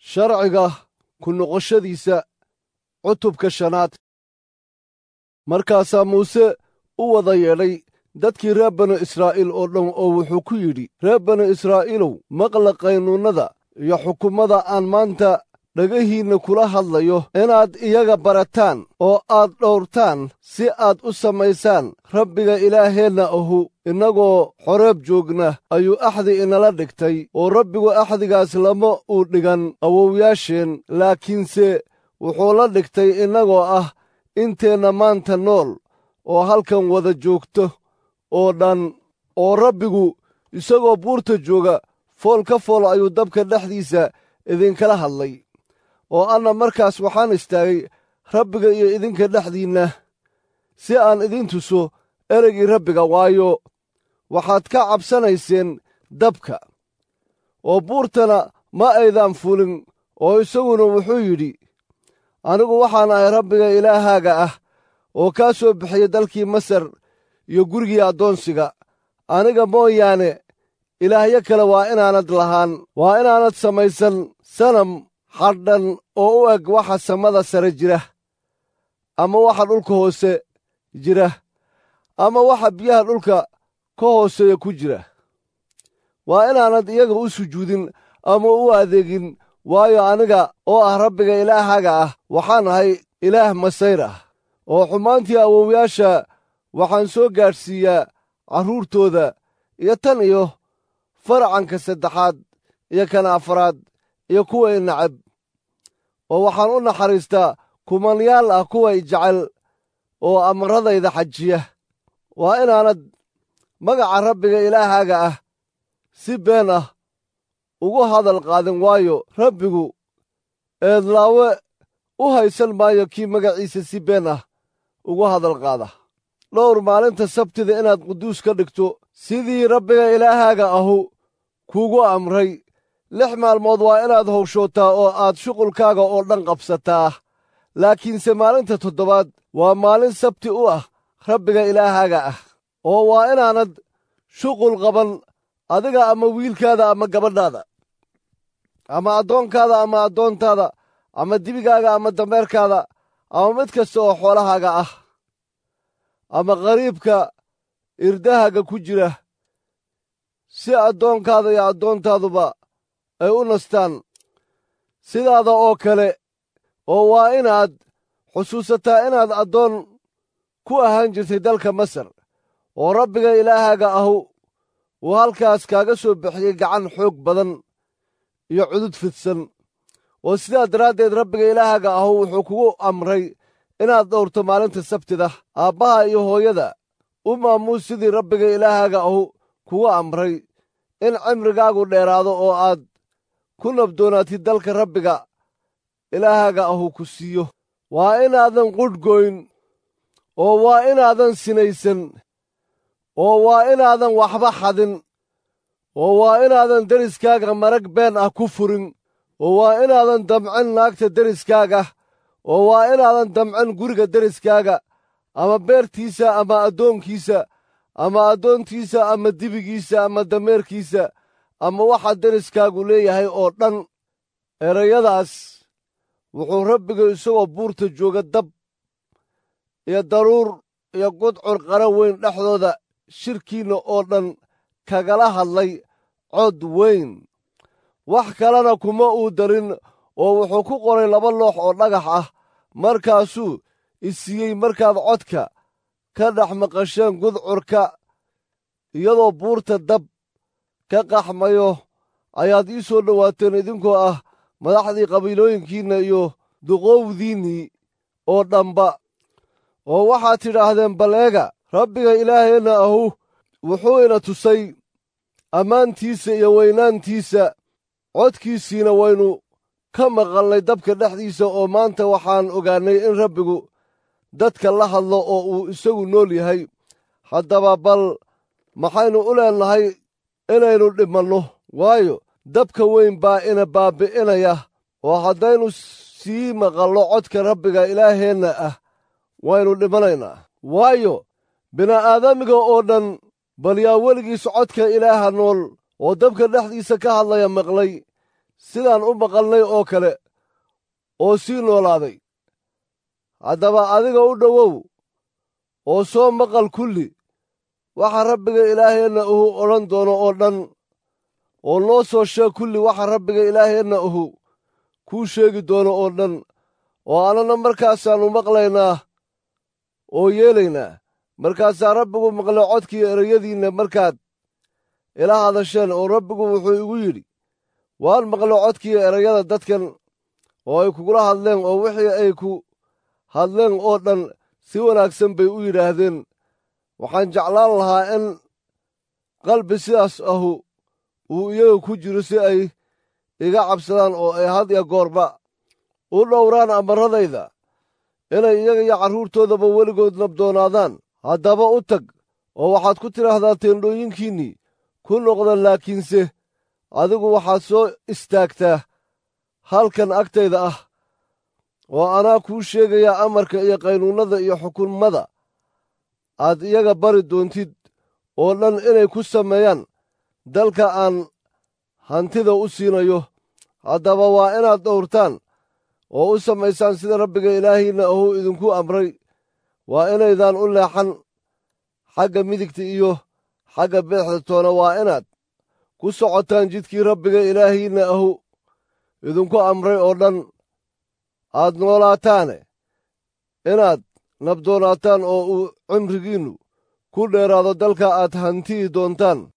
sharciga ku noqoshadiisa cutubka shanaad markaasaa muuse u wada yeedhay dadkii reer banu israa'iil oo dhan oo wuxuu ku yidhi reer banu israa'iilow maqla qaynuunnada iyo xukummada aan maanta dhagahiinna kula hadlayo inaad iyaga barataan oo aad dhowrtaan si aad u samaysaan rabbiga ilaaheenna ahu innagoo xoreeb joogna ayuu axdi inala dhigtay oo rabbigu axdigaas lama uu dhigan awowyaasheen laakiinse wuxuu la dhigtay innagoo ah inteenna maanta nool oo halkan wada joogto oo dhan oo rabbigu isagoo buurta jooga fool ka fool ayuu dabka dhexdiisa idinkala hadlay oo anna markaas waxaan istaagay rabbiga iyo idinka dhexdiinna si aan idin tuso ereygii rabbiga waayo waxaad ka cabsanayseen dabka oo buurtana ma aydaan fulin oo isaguna wuxuu yidhi anigu waxaan ahay rabbiga ilaahaaga ah oo kaa soo bixiyey dalkii masar iyo gurigii addoonsiga aniga mooyaane ilaahyo kale waa inaanad lahaan waa inaanad samaysan sanam xadhan oo u eg waxa samada sare jira ama waxa dhulka hoose jira ama waxa biyaha dhulka ka hooseeya ku jira waa inaanad iyaga u sujuudin ama u adeegin waayo aniga oo ah rabbiga ilaahaaga ah waxaan ahay ilaah masayr ah oo xumaantii awowyaasha waxaan soo gaadhsiiyaa carruurtooda iyo tan iyo faracanka saddexaad iyo kan afraad iyo kuwa i nacab oo waxaan u naxariistaa kumanyaal ah kuwa i jecel oo amradayda xajiya waa inaanad magaca rabbiga ilaahaaga ah si been ah ugu hadal qaadin waayo rabbigu eedlaawe u haysan maayo kii magaciisa si been ah ugu hadal qaada dhowr maalinta sabtida inaad quduus ka dhigto sidii rabbiga ilaahaaga ahu kuugu amray lix maalmood waa inaad howshootaa oo aad shuqulkaaga oo dhan qabsataa laakiinse maalinta toddobaad waa maalin sabti u ah rabbiga ilaahaaga ah oo waa inaanad shuqul qaban adiga ama wiilkaada ama gabadhaada ama addoonkaada ama addoontaada ama dibigaaga ama dameerkaada ama mid kasta oo xoolahaaga ah ama qariibka irdahaaga ku jira si addoonkaada iyo addoontaaduba ay u nastaan sidaada oo kale oo waa inaad xusuusataa inaad addoon ku ahaan jirtay dalka masar oo rabbiga ilaahaaga ahu uu halkaas kaaga soo bixiyey gacan xoog badan iyo cudud fidsan oo sidaa daraaddeed rabbiga ilaahaaga ahu wuxuu kugu amray inaad dhowrto maalinta sabtida aabbaha iyo hooyada u maamuus sidii rabbiga ilaahaaga ahu kugu amray in cimrigaagu dheeraado oo aad ku nabdoonaatid dalka rabbiga ilaahaaga ahu ku siiyo waa inaadan qudhgoyn oo waa inaadan sinaysan oo waa inaadan waxba xadin oo waa inaadan deriskaaga marag been ah ku furin oo waa inaadan damcin naagta deriskaaga oo waa inaadan damcin guriga deriskaaga ama beertiisa ama addoonkiisa ama addoontiisa ama dibigiisa ama dameerkiisa ama waxa deriskaagu leeyahay oo dhan erayadaas wuxuu rabbiga isagoo buurta jooga dab iyo daruur iyo gudcur qara weyn dhexdooda shirkiinna oo dhan kagala hadlay cod weyn wax kalena kuma uu darin oo wuxuu ku qoray laba loox oo dhagax ah markaasuu isiiyey markaad codka ka dhex maqasheen gudcurka iyadoo buurta dab ka qaxmayo ayaad ii soo dhowaateen idinkoo ah madaxdii qabiilooyinkiinna iyo duqowdiinnii oo dhanba oo waxaad tidhaahdeen baleega rabbiga ilaaheenna ahu wuxuu ina tusay ammaantiisa iyo weynaantiisa codkiisiina waynu ka maqalnay dabka dhexdiisa oo maanta waxaan ogaannay in rabbigu dadka la hadlo oo uu isagu nool yahay haddaba bal maxaynu u leennahay inaynu dhimanno waayo dabka weyn baa ina baabbi'inaya oo haddaynu sii maqallo codka rabbiga ilaaheenna ah waynu dhimanaynaa waayo bini'aadamiga oo dhan bal yaa weligiis codka ilaaha nool oo dabka dhexdiisa ka hadlaya maqlay sidaan u maqalnay oo kale oo sii noolaaday haddaba adiga u dhowow oo soo maqal kulli waxa rabbiga ilaaheenna uhu odhan doono oo dhan oo noo soo sheeg kulli waxa rabbiga ilaaheenna uhu kuu sheegi doono oo dhan oo annana markaasaannu maqlaynaa oo yeelaynaa markaasaa rabbigu maqlay codkii ereyadiinna markaad ila hadasheen oo rabbigu wuxuu igu yidhi waan maqlay codkii erayada dadkan oo ay kugula hadleen oo wixii ay ku hadleen oo dhan si wanaagsan bay u yidhaahdeen waxaan jeclaan lahaa in qalbi sidaas ahu uu iyaga ku jiro si ay iga cabsadaan oo ay had ya goorba u dhowraan amarradayda inay iyaga iyo carruurtoodaba weligood nabdoonaadaan haddaba u tag oo waxaad ku tidhaahdaa teendhooyinkiinnii ku noqda laakiinse adigu waxaad soo istaagtaa halkan agtayda ah oo anaa kuu sheegayaa amarka iyo qaynuunnada iyo xukummada aad iyaga bari doontid oo dhan inay ku sameeyaan dalka aan hantida u siinayo haddaba waa inaad dhowrtaan oo u samaysaan sida rabbiga ilaahiinna ahuu idinku amray waa inaydaan u leexan xagga midigta iyo xagga bidixda toona waa inaad ku socotaan jidkii rabbiga ilaahiinna ahu idinku amray oo dhan aad noolaataane inaad nabdoonaataan oo uu cimrigiinnu ku dheeraado dalka aad hantiyi doontaan